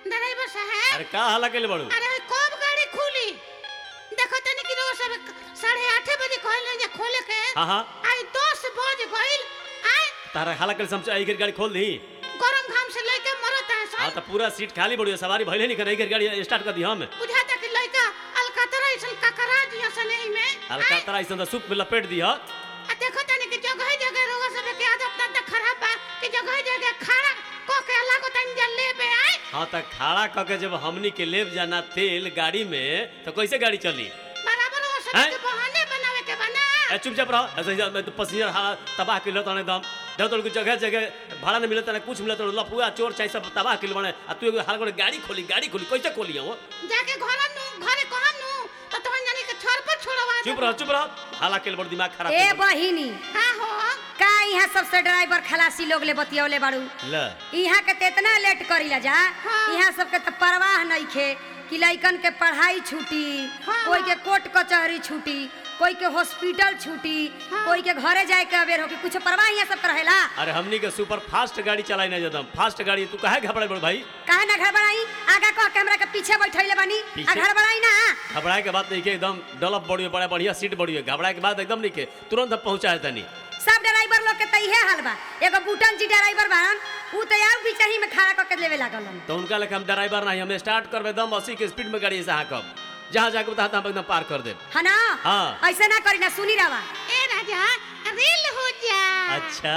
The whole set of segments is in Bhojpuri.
ड्राइवर साहब अरे का हल्ला के बड़ू अरे कब गाड़ी खुली देखो तनी कि रोज सब साढ़े आठे बजे कहल जे खोले के हाँ हाँ आई दस बज गइल आई तारा हल्ला के समझ आई गाड़ी खोल दी गरम घाम से लेके मरत है हाँ सन तो पूरा सीट खाली बड़ी है, सवारी भइले नहीं करे गाड़ी स्टार्ट कर दी हम बुझाता कि लइका अलकतरा ऐसन ककरा दिया सन एही में अरे का तरह ऐसा सूप में लपेट दी ह आ देखो तनी कि जगह जगह रोग सब के आदत त खराब बा कि जगह जगह खड़ा को के लागो तनी जल लेबे आई हाँ तो खड़ा क के जब हमनी के लेब जाना तेल गाड़ी में तो कैसे गाड़ी चली बराबर वो सब हैं? के बहाने बनावे के बना ए चुपचाप रहो ऐसे ही मैं तो पसीना हाँ तबाह किलो तो एकदम जब तो जगह जगह भाड़ा नहीं मिलता ना कुछ मिलता लफुआ चोर चाहे सब तबाह किलो बने आ तू एगो हाल करे गाड़ी खोली गाड़ी खोली कैसे खोली हो जाके घर नु घरे कहम नु तो तोहन जानी के छोर पर छोड़वा चुप रहो चुप रहो हाला के बड़ दिमाग खराब ए कर देबो। बहिनी हां हो का यहाँ सबसे ड्राइवर खलासी लोग ले बतियौले बाड़ू ल यहाँ के तेतना लेट करीला जा हाँ। यहाँ सबके तो परवाह नहीं खे कि लइकन के पढ़ाई छूटी हाँ, कोई के हाँ। कोर्ट कचहरी छूटी कोई के हॉस्पिटल छूटी हाँ। कोई के घरे जाए के अबेर हो कि कुछ परवाह यहाँ सब रहेला अरे हमनी के सुपर फास्ट गाड़ी चलाई नहीं जदम फास्ट गाड़ी तू काहे घबराई बड़ भाई काहे ना घर बनाई आगा कह के हमरा के पीछे बैठैले बानी आ पीछे? घर बनाई ना घबराए के बात नहीं के एकदम डलप बड़ी बड़ा बढ़िया सीट बड़ी है घबराए के बाद एकदम नहीं के तुरंत हम पहुंचा तनी सब ड्राइवर लोग के त इहे हाल बा एगो बूटन जी ड्राइवर बाड़न ऊ तो यार बीचही में खड़ा करके लेवे लागल तो उनका लेके हम ड्राइवर नहीं हम स्टार्ट करबे दम अस्सी के स्पीड में गाड़ी से कब जहाँ जाके बता हम एकदम पार कर दे है ना हाँ। ऐसे ना करी ना सुनी रवा ए राजा रेल हो जा अच्छा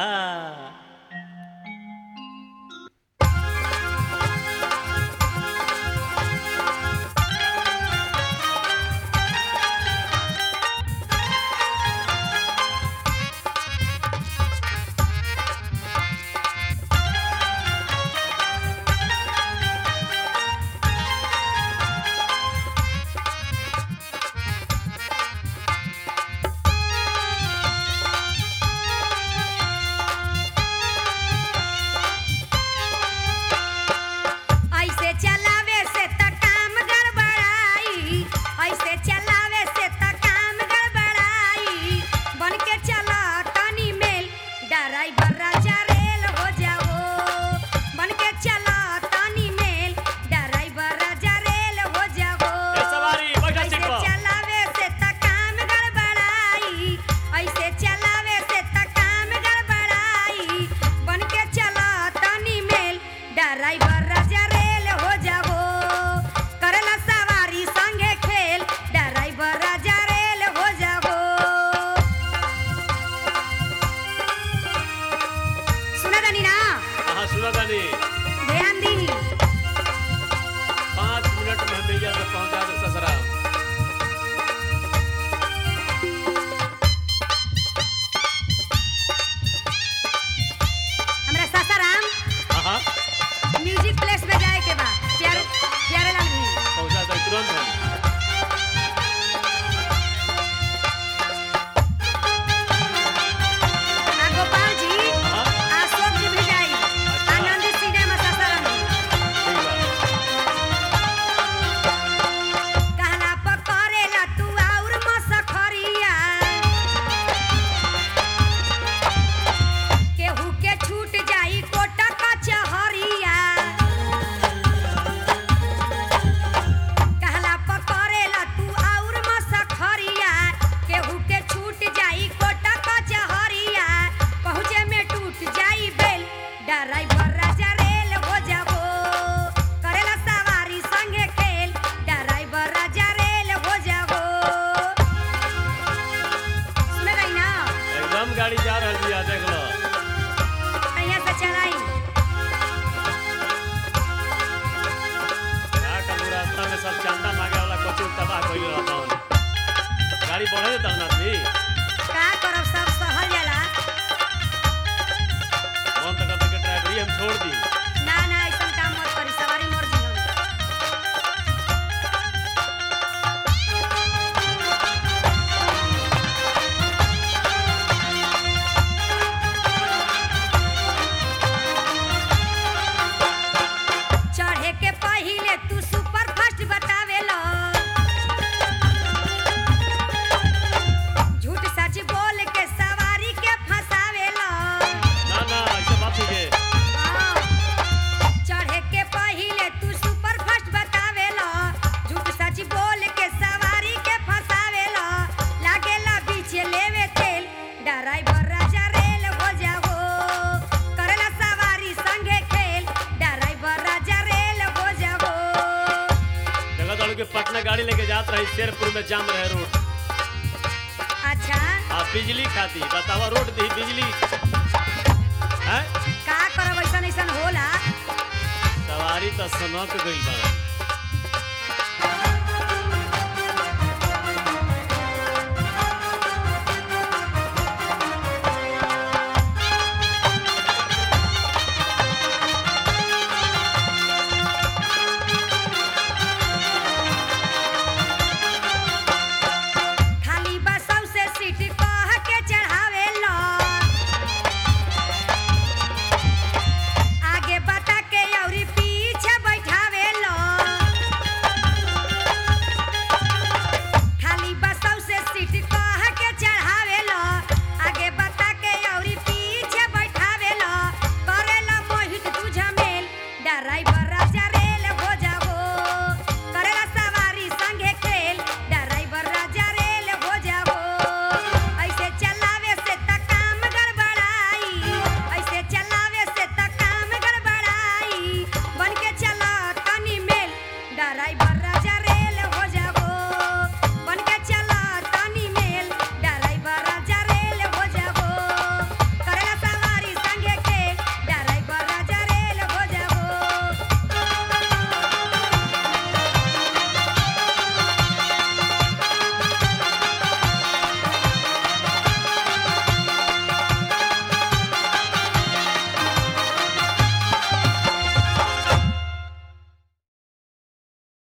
ऐसे चलावे से त काम गड़बड़ाई ऐसे चलावे से त काम गड़बड़ाई बन के चला तनी मेल ड्राइवर राजा रेल हो जाओ बन के चला तनी मेल ड्राइवर राजा रेल हो जाओ ए सवारी, बैठा सीट ऐसे पर। चलावे से त काम गड़बड़ाई ऐसे चलावे से त काम गड़बड़ाई बन के चला तनी मेल ड्राइवर राजा रेल हो जाओ करला सवारी संगे खेल ड्राइवर राजा रेल हो जाओ सुना जानी ना हाँ सुना तानी ध्यान दी पाँच मिनट में भैया से पहुंचा दे ससरा हमरा सासाराम हाँ हाँ म्यूजिक प्लेस में जाए के बा प्यारे प्यारे लाल भी पहुंचा दे तुरंत हम आ गोपाल जी हाँ अशोक जी भी जाई आनंद सिनेमा सासाराम ठीक बा कहला पकड़ेला तू और मसखरिया केहू के छूट जाई कोटा कचहरिया कहला पकड़ेला तू और मसखरिया केहू के छूट जाई कोटा कचहरिया पहुँचे में टूट जाई बेल ड्राइवर राजा रेल हो जाबो करेला सवारी संगे खेल ड्राइवर राजा रेल हो जाबो सुने रही ना एकदम गाड़ी जा रही है देख लो यहाँ से चलाई क्या करूँ रास्ता में सब चंदा मांगे वाला कोची तबाह कोई रहता हूँ गाड़ी बढ़े देता ना थी का करब सब सहल जाला मन तो करते कि ड्राइवरी हम छोड़ दी ना ना ऐसा काम मत करी सवारी मर्जी हम चढ़े के पहिले तू सुपर फास्ट बतावेला झूठ सच बोल के सवारी के फंसावेला ना ना ऐसे बात ही के हाँ, पटना गाड़ी लेके जात रही शेरपुर में जाम रहे रोड अच्छा आ बिजली खाती बतावा रोड दी बिजली हैं का करब ऐसन ऐसन होला सवारी तो सनक गई बा